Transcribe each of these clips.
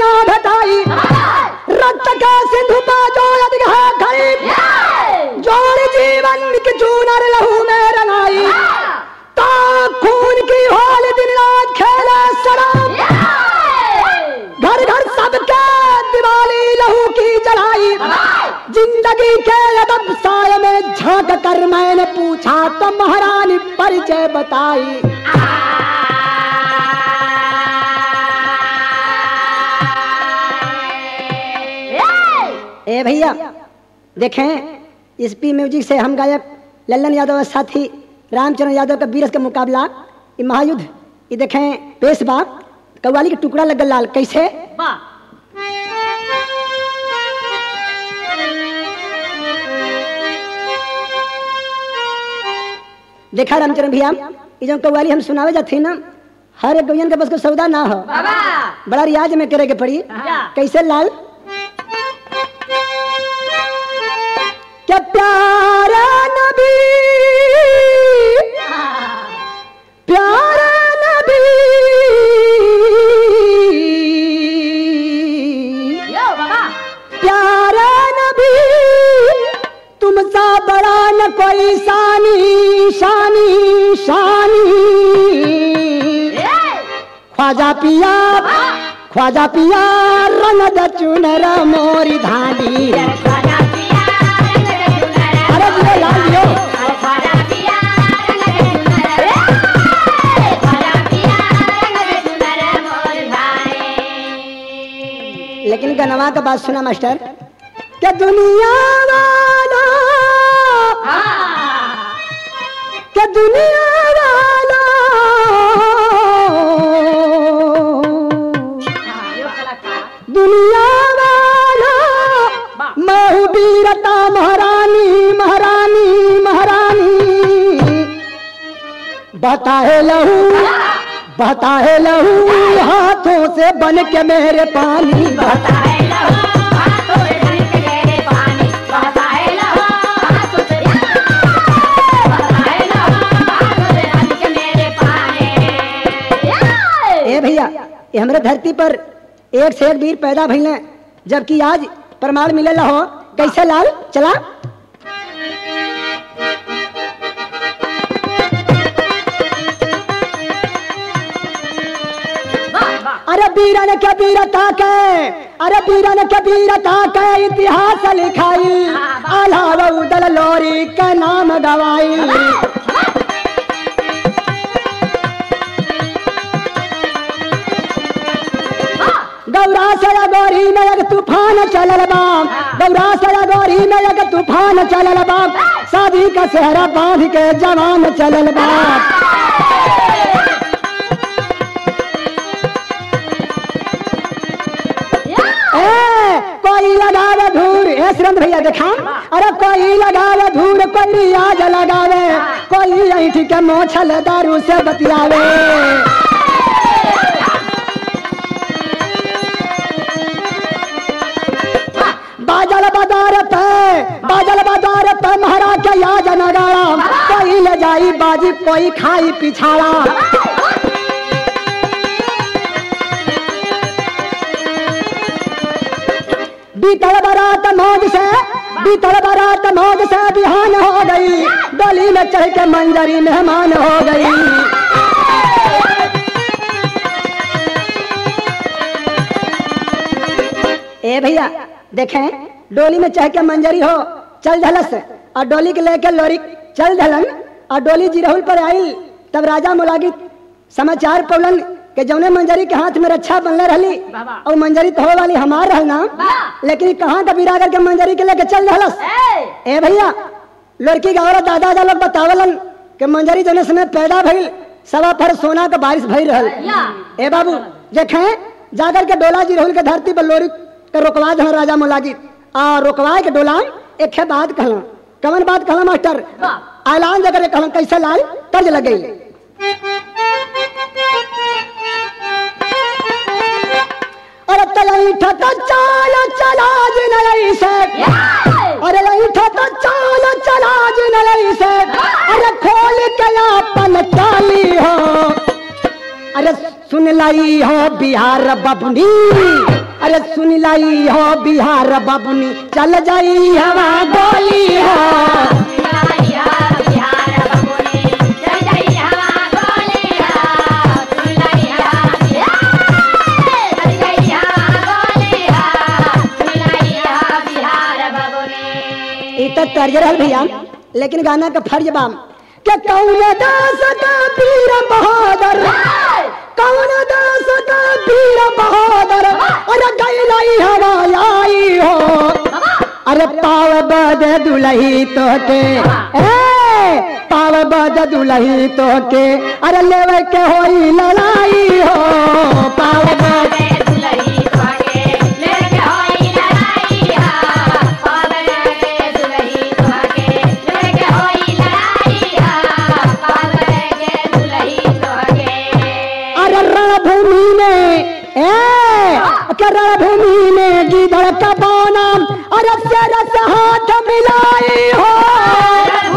ना भेटाई रक्त का सिंधु पा जो अधिक है खरीब जोड़ जीवन की चूनर लहू में रंगाई ता खून की होल दिन रात खेले शराब घर घर सबके दिवाली लहू की जलाई जिंदगी के अदब साय में झांक कर मैंने पूछा तो महारानी परिचय बताई ए भैया देखें इस पी म्यूजिक से हम गायक लल्लन यादव और साथी रामचरण यादव का बीरस का मुकाबला ये महायुद्ध ये देखें पेशवा कव्वाली के टुकड़ा लगल लाल कैसे देखा रामचरण भैया ये जो कव्वाली हम सुनावे जाते ना हर एक गवियन के बस को सौदा ना हो बड़ा रियाज में करे के पड़ी कैसे लाल क्या प्यारा नबी प्यारा नबी प्यारा नबी तुमसा बड़ा न कोई शानी शानी शानी ख्वाजा पिया ख्वाजा पिया रंग द चुनर मोरी धानी अरे दियो लाल दियो लेकिन गनवा का बात सुना मास्टर क्या दुनिया वाला क्या दुनिया वाला दुनिया वाला मैं हूँ वीरता महारानी महारानी महारानी बताए लहू बताए लहू हाथों से बन के मेरे पानी बता ए भैया ये हमरे धरती पर एक से एक वीर पैदा भइले जबकि आज प्रमाण मिलेला हो कैसे लाल चला अरे वीरन के वीरता के अरे वीरन के वीरता के इतिहास लिखाई अलावा उदल लोरी का नाम गवाई गौरा से गौरी में एक तूफान चलल बा गौरा से गौरी में एक तूफान चलल बा शादी का सेहरा बांध के जवान चलल बा ए, कोई लगावे धूर ए श्रंद भैया देखा अरे कोई लगावे धूर कोई रियाज लगावे कोई ऐठी के मोछल दारू से बतियावे बाजल बाजार पे बाजल बाजार पे महाराज के याद नगाड़ा कोई ले जाई बाजी कोई खाई पिछाड़ा बीतल बारात मौज से बीतल बारात मौज से बिहान हो गई डोली में चढ़ के मंजरी मेहमान हो गई ए भैया देखें डोली में चढ़ के मंजरी हो चल धलस और डोली के लेके लोरी चल धलन और डोली जिरहुल पर आई तब राजा मुलागी समाचार पवलन के जौने मंजरी के हाथ में रक्षा बनले रहली और मंजरी तो हो वाली हमार रहल ना लेकिन कहाँ का बिरागर के मंजरी के लेके चल रहलस ए भैया लड़की का औरत दादा दादा लोग बतावलन कि मंजरी जौने समय पैदा भइल सवा पर सोना का बारिश भई रहल ए बाबू देखें जाकर के डोला जी रहुल के धरती पर लोरी के रोकवा दे राजा मुलागी आ रोकवा के डोला एक है बात कहला कवन बात कहला मास्टर ऐलान जकर कहला कैसे लाल तर्ज लगे अरे तलई ठता चाल चला जिनई से अरे लई ठता चाल चला जिनई से अरे खोल के अपन चाली हो अरे सुन लाई हो बिहार बबनी सुन लाई हो बिहार बबुनी चल जाई हवा गोली हो ई तो तर्ज रहल भैया लेकिन गाना का फर्ज बाम के कौन दास का पीर बहादुर कौन दास का पीर बहादुर अरे गैलाई हवा आई हो अरे पाव बद दुलही तो के ए पाव बद दुलही तो के अरे लेवे के होई लड़ाई हो पाव बद अरे रणभूमि में ए के रणभूमि में गिदड़ का बोना अरे तेरा से हाथ मिलाई हो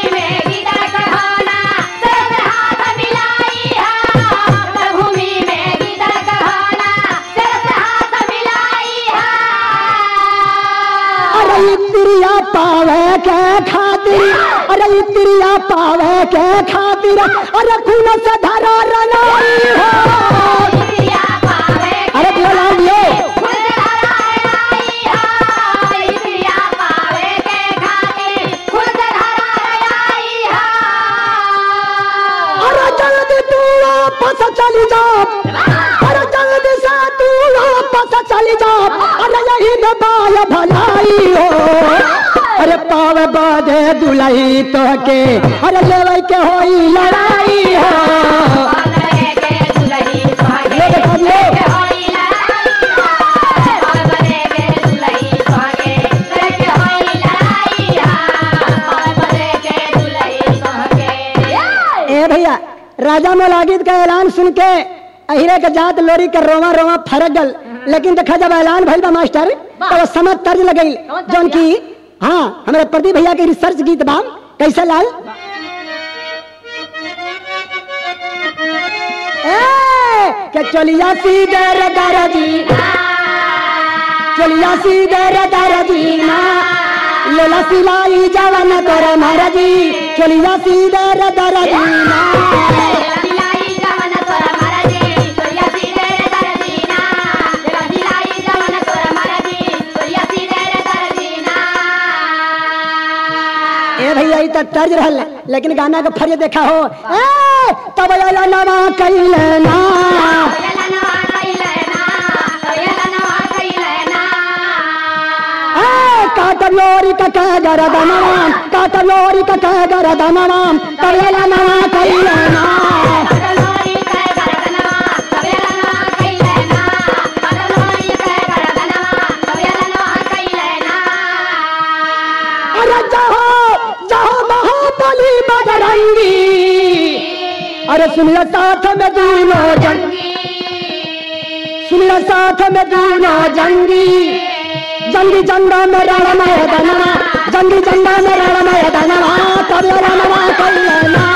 अरे इत्रिया पावे के खातिर अरे इत्रिया पावे के खातिर अरे खून से धरा रनाई हो अरे बोला दियो अरे जल्दी तू वापस चली जा अरे जल्दी से तू वापस चली जा अरे यही दबाय भलाई हो अरे पाव बाजे दुलही तो के अरे लेवे के होई लड़ाई हो ये देखो दियो ए भैया राजा मौलागिद का ऐलान सुन के अहिरे के जात लोरी के रोवा रोवा फरक गल लेकिन देखा जब ऐलान भइल बा मास्टर तो वो समझ तर्ज लगई जौन की हाँ हमारे प्रदीप भैया के रिसर्च गीत बा कैसे लाल ए के चलिया सीधे रे दरजी चलिया सीधे रे दरजी ना लेला सिलाई जवन तोरे महाराजी चलिया सीधे रे दरजी ना ए भैया ई त तर्ज रहल लेकिन गाना के फर्ज देखा हो ए तब आला नवा कैले ना ए काटलोरी का कह गरदनवा काटलोरी का कह गरदनवा तब आला नवा कैले ना अरे जहो जहो महाबली बजरंगी अरे सुनिए साथ में दोनों जंग सुनिए साथ में दोनों जंगी जंगी जंगा में रण मैदानवा जंगी जंगा में रण मैदानवा तब रणवा कैलना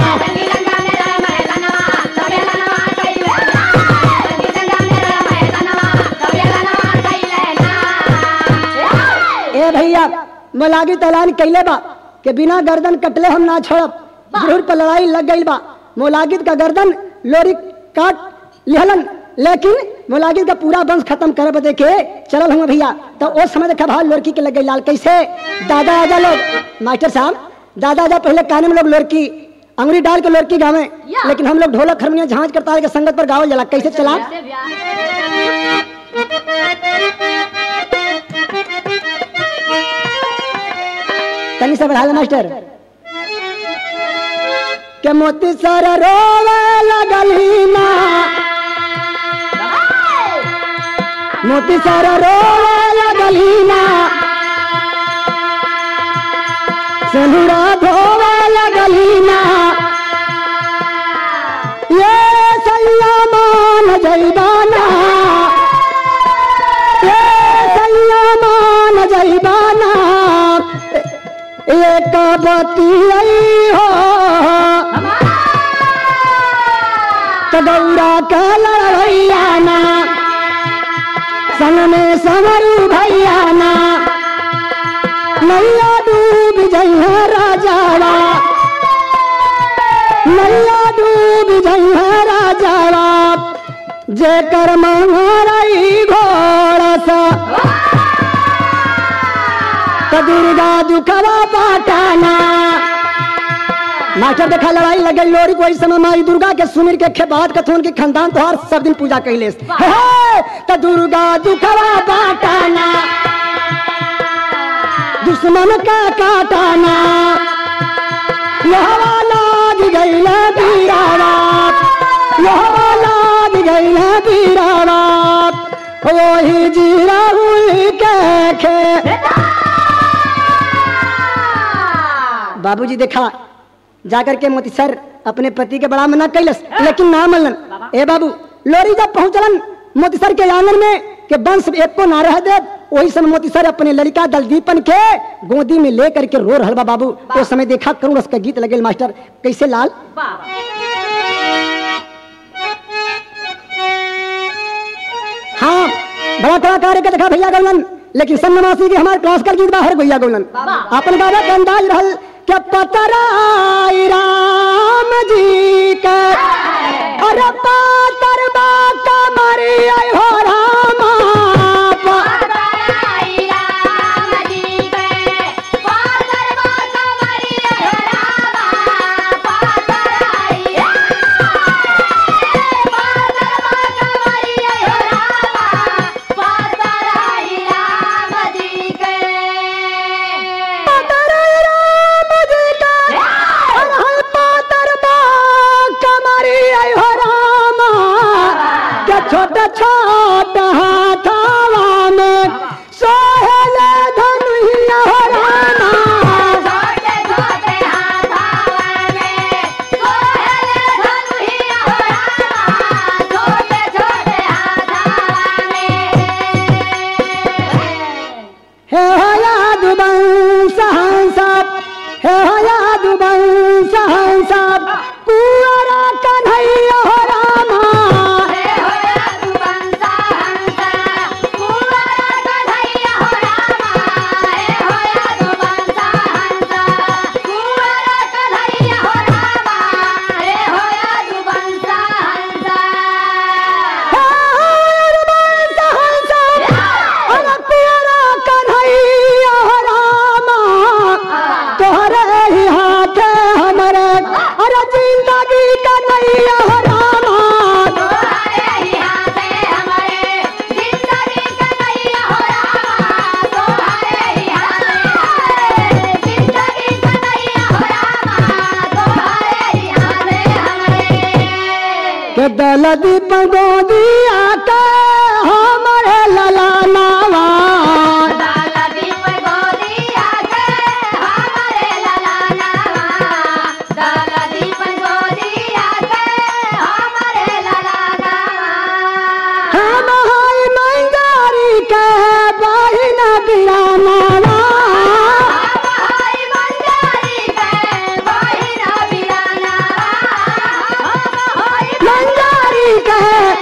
ए भैया मलागी तलान कैले बा के बिना गर्दन कटले हम ना छोड़ब जरूर पर लड़ाई लग गई बा मोलागिद का गर्दन लोरी काट लिहलन लेकिन मोलागिद का पूरा वंश खत्म करे बदे के चलल हम भैया तो उस समय देखा भाई लोरकी के लग गई लाल कैसे दादा आजा लोग मास्टर साहब दादा आजा पहले काने में लोग लोरकी अंगुरी डाल के लोरकी गावे लेकिन हम लोग ढोलक हारमोनियम झांझ करता के संगत पर गावल जाला कैसे चला तनी से बढ़ा मास्टर के मोती सर रोवे लगली ना मोती सर रोवे लगली ना सनुरा धोवे लगली ना ये सैया मान जैबाना ये सैया मान जैबाना एक बतियाई हो तो गौरा का लड़ैया ना संग में संवरू भैया ना नैया डूब जइहा राजावा नैया डूब जइहा राजावा जेकर मंगरई घोड़ा सा त दुर्गा दुखवा पाटाना मास्टर देखा लड़ाई लगे लोरी कोई समय माई दुर्गा के सुमिर के खेबात कथोन के खानदान तो हर सब दिन पूजा कैले हे, हे, त दुर्गा दुखवा पाटाना दुश्मन का काटाना यहवा लाग गईल बीरावा यहवा लाग गईल बीरावा वही जीरा हुल के खे बाबूजी देखा जाकर के मोती सर अपने पति के बड़ा मना कैलस लेकिन ना मनलन ए बाबू लोरी जब पहुंचलन मोती सर के आंगन में के वंश एक को ना रह दे वही समय मोती सर अपने लड़का दलदीपन के गोदी में ले करके रो रहल बा बाबू उस समय देखा करूँ रस का गीत लगे मास्टर कैसे लाल हाँ बड़ा कलाकार के देखा भैया गौलन लेकिन सन्नमासी के हमारे क्लासिकल गीत बाहर भैया गौलन अपन गावे के अंदाज रहल के पतराई राम जी का अरे पातर बा कमरी आई हो रामा पतराई राम जी का अरे हाय पातर बा कमरी आई हो रामा के छोटे छोटे हाथावा में सोहेल धनुहिया हो रामा हे हो याद बंस हंसप हे हो याद बंस हंसप कुआरा कन्हैया हो रामा हे हो याद बंस हंसप अरे कुआरा कन्हैया हो रामा तोहरे ही हाथ हमरे अरे जिंदगी कन्हैया हो रामा के दलदी पगोदिया के हमरे ललनावा हम हाय मंगारी के बहिन बिरानावा मंगारी के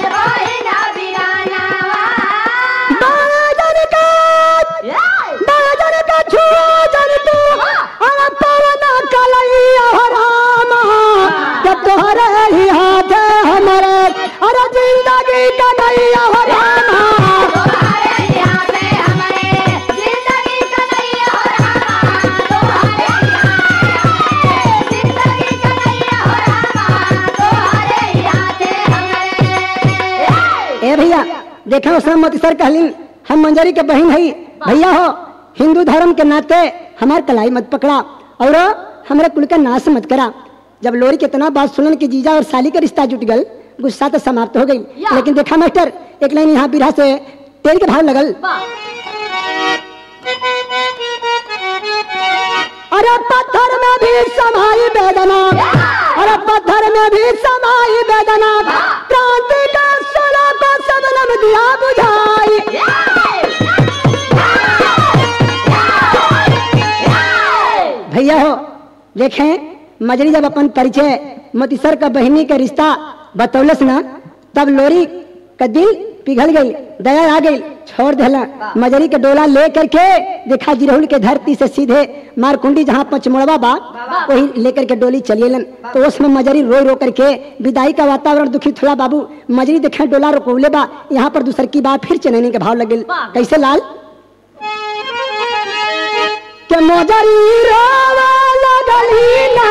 बाजन का बाजन का छुआ जन तू अरे पवन कलैया हो रामा के तोहरे ही हाथ हमरे अरे जिंदगी कन्हैया हो रामा ए भैया देखा उसमें मोती सर कहलिन हम मंजरी के बहन हई भैया हो हिंदू धर्म के नाते हमार कलाई मत पकड़ा और हमारे कुल का नाश मत करा जब लोरी के इतना बात सुनन कि जीजा और साली का रिश्ता जुट गल गुस्सा तो समाप्त हो गई लेकिन देखा मास्टर एक लाइन यहाँ बिरहा से तेल के भाव लगल अरे पत्थर में भी समाई वेदना अरे पत्थर में भी समाई वेदना क्रांति का सोना को सबनम दिया बुझाई भैया हो देखें मजरी जब अपन परिचय मोतीसर का बहनी का रिश्ता बतौलस ना तब लोरी का दिल पिघल गई दया आ गई छोड़ देला मजरी के डोला ले करके देखा जिरहुल के धरती से सीधे मारकुंडी जहाँ पचमुड़वा बा वही लेकर के डोली चलिएलन तो उसमें मजरी रो रो करके विदाई का वातावरण दुखित होला बाबू मजरी देखे डोला रोकौले बा यहाँ पर दूसर की बात फिर चनैनी के भाव लगे कैसे लाल के मजरी रोवा लगली ना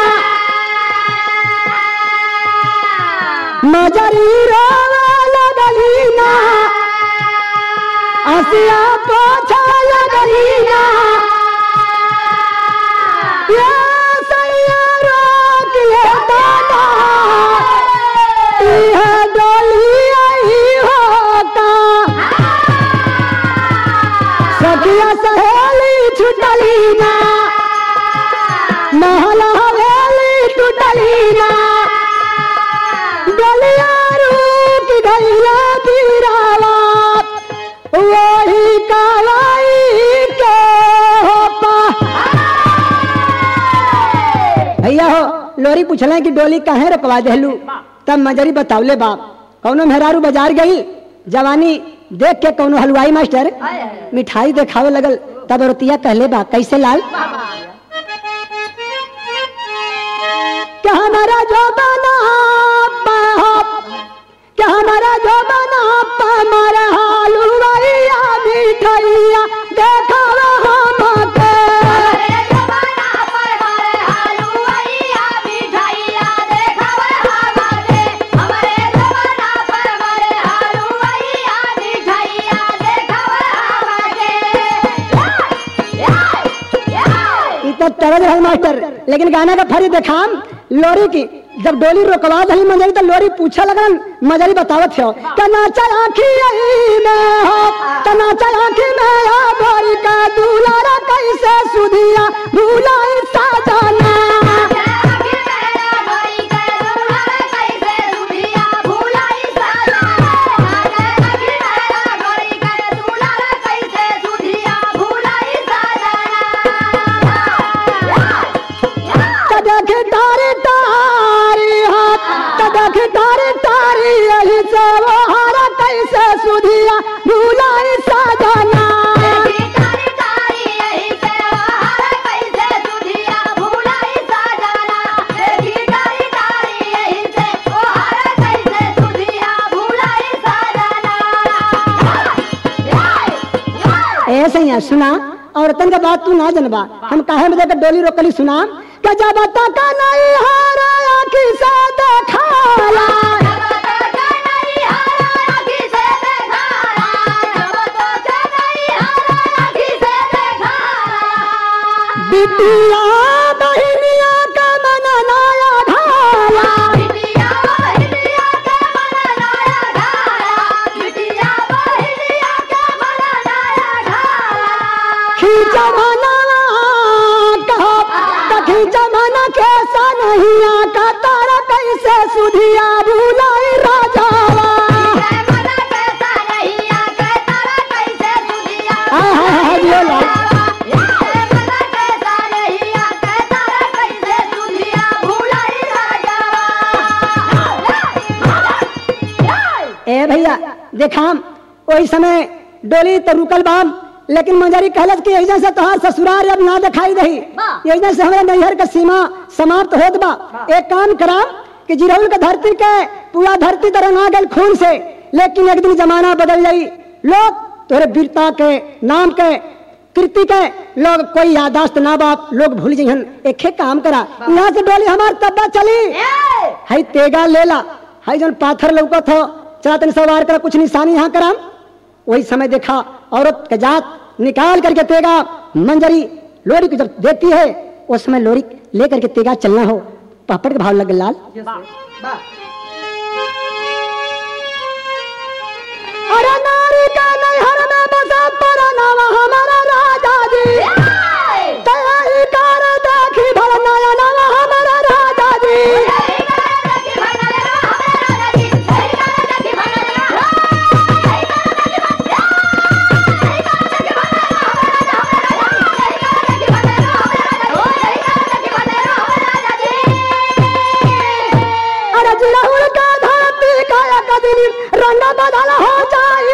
मजरी रोवा लगली ना आसिया पोछा लगली ना ये सैया रोक ले दादा यह डोली आई होता सखिया सहेली छुटली ना महल हवेली टूटली ना डलिया रूप गैया पीरावा वही कालाई के होपा भैया हो लोरी पूछला कि डोली काहे रखवा देलू तब मजरी बतावले बाप कौनो मेहरारू बाजार गई जवानी देख के कौनो हलवाई मास्टर मिठाई देखावे लगल तब रोतिया कहले बा कैसे लाल क्या हमारा जो बना क्या हमारा जो बना हमारा हलवाइया मिठाइया देखावा हमके ई तो तरज रहे मास्टर लेकिन गाना का फरी देखाम लोरी की जब डोली रोकवा दली मंजरी तो लोरी पूछा लगन मजरी बतावत हो कनाचा आखी यही में हो कनाचा आखी में या भरी का दुलारा कैसे सुधिया भूलाई साजना कदख तारे तारी हाथ कदख तारे तारी यही से वो हारा कैसे सुधिया भूलाई साजना ऐसे ही है, सुना औरतन का बात तू ना जनबा हम काहे में देकर डोली रोकली सुना के जब तक नहीं हारा आखी से देखाला बिटिया बहिनिया का मन नाया ढाला खींचा मना कहा त खींचा मना कैसा नहीं आका तारा कैसे सुधिया भूलाई राजावा हाँ हाँ हाँ बोला ए भैया देखाम वही समय डोली तो रुकल बाम लेकिन मंजरी कहलत कि एजा से तोहार ससुराल अब ना दिखाई रही एजा से हमारे नैहर के सीमा समाप्त होत बा एक काम कराम कि जिरौल के धरती के पूरा धरती तरह ना गल खून से लेकिन एक दिन जमाना बदल जाई लोग तोरे वीरता के नाम के कृति के लोग कोई यादाश्त ना बाप लोग भूल जइहन एक काम करा यहाँ से डोली हमार तब्बा चली हई तेगा लेला हई जन पाथर लौकत हो चला तनी सवार करा कुछ निशानी यहाँ कराम वही समय देखा औरत के जात निकाल करके तेगा मंजरी लोरी को जब देती है उस समय लोरी लेकर के तेगा चलना हो पापड़ के भाव लगे लाल अरे नारी का नैहर में बसा परा नाम हमारा राजा जी तैयारी कर देखी भला नया नाम हमारा राजा जी अरे जिराहुल का धरती का एक दिन रंग बदल हो जाई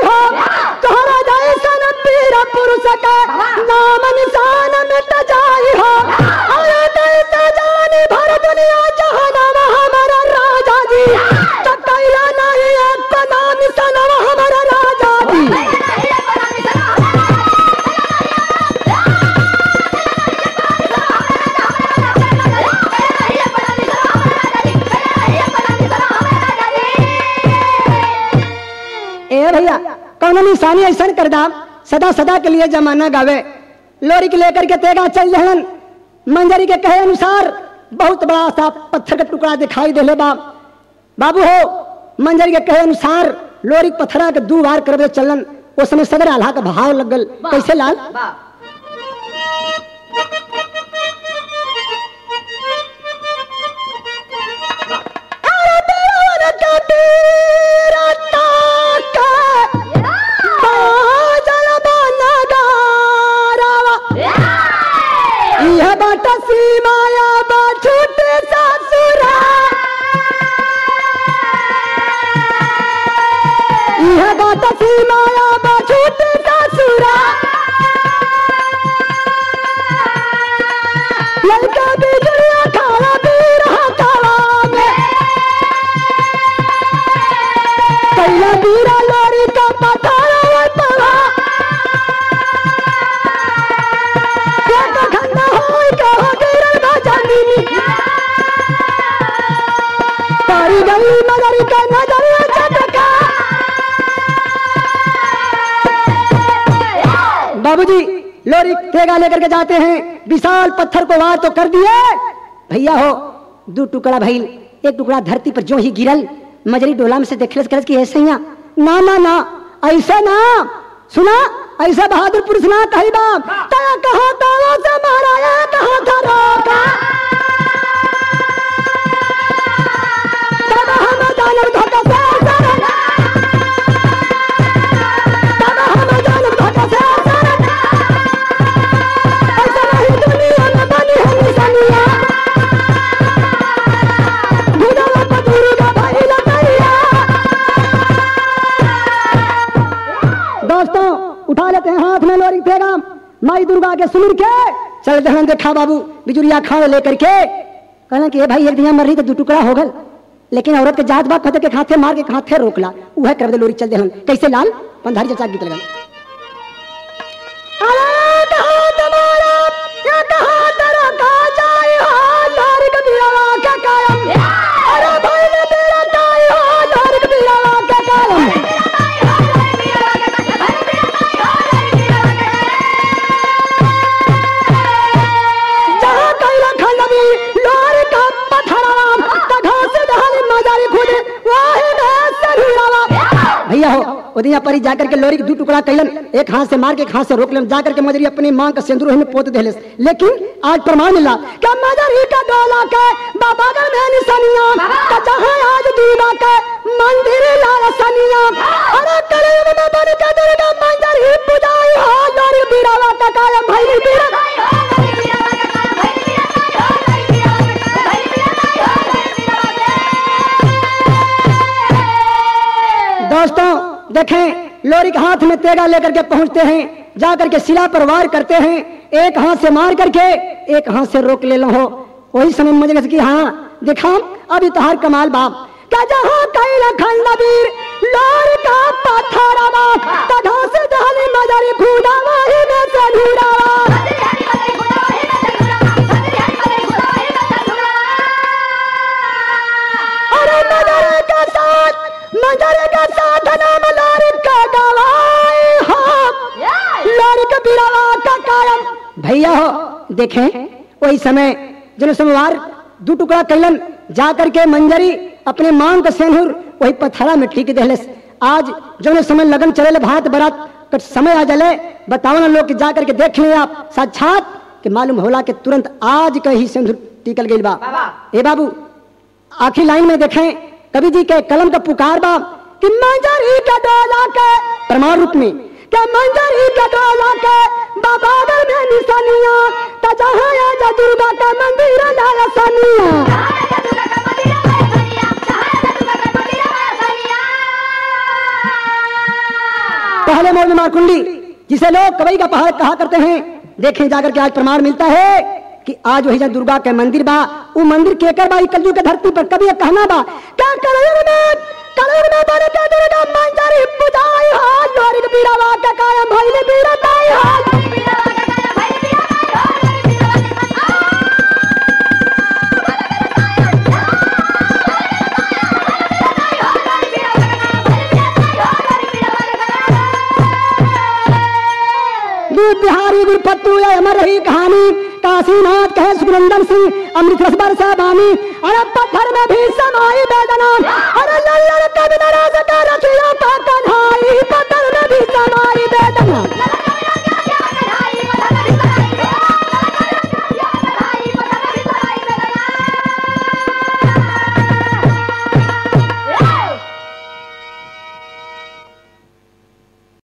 सके नाम निशान मिट जाई हो आया कैसे जानी भर दुनिया जहानामा हमारा राजा जी तो कैला नहीं एक नाम निशानवा हमारा राजा जी ए भैया कौन निशानी ऐसा कर दाम सदा सदा के लिए जमाना गावे लोरी के लेकर के तेगा चल जहन मंजरी के कहे अनुसार बहुत बड़ा सा पत्थर का टुकड़ा दिखाई दे बा बाबू हो मंजरी के कहे अनुसार लोरी के पत्थरा के दू बार करबे चलन उस समय सदर आल्हा का भाव लगल कैसे लाल अरे देवर के पीरा ताका, बाजल बनगारावा। यह बाट सीमाया बा छूटे ससुरा यह बाट सीमाया बा छूटे ससुरा लड़का बिजलिया खाला पी रहा काला में कैला बीरा लोरी का पठारा तवा एक खंडा होई के हो गिरल बा जमीनी तारी गई मगरी का नजर चटका बाबूजी लोरी तेगा लेकर के जाते हैं विशाल पत्थर को वार तो कर दिए भैया हो दो टुकड़ा भइल एक टुकड़ा धरती पर जो ही गिरल मजरी डोला में से देखले से कि ऐसे ही ना ना ना ऐसे ना सुना ऐसा बहादुर पुरुष ना कही बाप तया कहा ताला से मारा या कहा था रोका तब हम जानब धोखा से सरन तब हम जानब धोखा से सरन ऐसा नहीं दुनिया में बनी है निशानिया गुजरा पतूरी का भाई लटैया दोस्तों उठा लेते हैं हाथ में लोरी पैगाम माई दुर्गा के सुमिर के चल जहन देखा बाबू बिजुरिया खान लेकर के कहना कि ए भाई एक दिया मर रही तो दू टुकड़ा हो गल लेकिन औरत के जात बात खते के खाते मार के खाते रोकला उहे कर दे लोरी चल देहन कैसे लाल पंधारी चचा गीत लगन अरे कहाँ तुम्हारा या कहाँ तेरा कहाँ जाए हो लोरी के बिरवा के कायम अरे भाई ने तेरा जाए हो लोरी के बिरवा के कायम जहाँ कैला खंडवी लोरी का पत्थराम तघा से दहली मजारी खुद वाही में सरीरावा भैया हो ओदिया परी जाकर के लोरी के दू टुकड़ा कैलन एक हाथ से मार के एक हाथ से रोक लेन जाकर के मजरी अपनी मां का सिंदूर में पोत देले लेकिन आज प्रमाण मिला कि मजरी का डोला के बाबा का में निशानिया का जहां आज दीवा के मंदिर लाल सनिया अरे करे में बन के दुर्गा मंदिर ही पुजाई हो लोरी बीरावा का कायम भैली बीरा दोस्तों देखें लोरी के हाथ में तेगा लेकर के पहुंचते हैं जाकर के शिला पर वार करते हैं एक हाथ से मार करके एक हाथ से रोक ले लो हो वही समय मुझे लगा कि हाँ देखा अभी तो हर कमाल बाप का जहाँ कई खंड वीर लोरी का पत्थर बाप तधा से दहली मजारी खूदा वही में से ढूंढावा अरे मजारे के साथ मजारे के साथ नाम लोरी का गवाई हो लोरी के बिरवा का कायम भैया हो देखें वही समय जन सोमवार दू टुकड़ा कैलन जा करके मंजरी अपने मांग का सेनुर वही पथरा में ठीक दहलस आज जो समय लगन चले भात बरात का समय आ जले बताओ ना लोग कि जा करके देख ले आप साक्षात कि मालूम होला कि तुरंत आज का ही सिंदूर टिकल गई बा ए बाबू आखिरी लाइन में देखें कवि जी के कलम का पुकार बा कि मंजरी का डोला के प्रमाण रूप में के मंजरी का डोला के बाबा घर में निशानिया ता जहां या जा दुर्गा का मंदिर लाया सनिया पहले मोड़ में मार कुंडी जिसे लोग कवई का पहाड़ कहा करते हैं देखें जाकर के आज प्रमाण मिलता है कि आज वही जहाँ दुर्गा के मंदिर बा वो मंदिर केकर बा कलजू के धरती पर कभी एक कहना बा क्या कलयुग में कलयुग में बने के दुर्गा मंजरी बुझाई हाल लोरी के बीरावा के कायम भइले बीरा ताई हाल दूध बिहारी गुरपत्तू ये अमर रही कहानी काशीनाथ कहे सुरेंद्र सिंह अमृत रस बरसा बानी अरे पत्थर में भी समाई वेदना अरे लल्लर कभी नाराज कर रखियो का कन्हाई पत्थर में भी समाई वेदना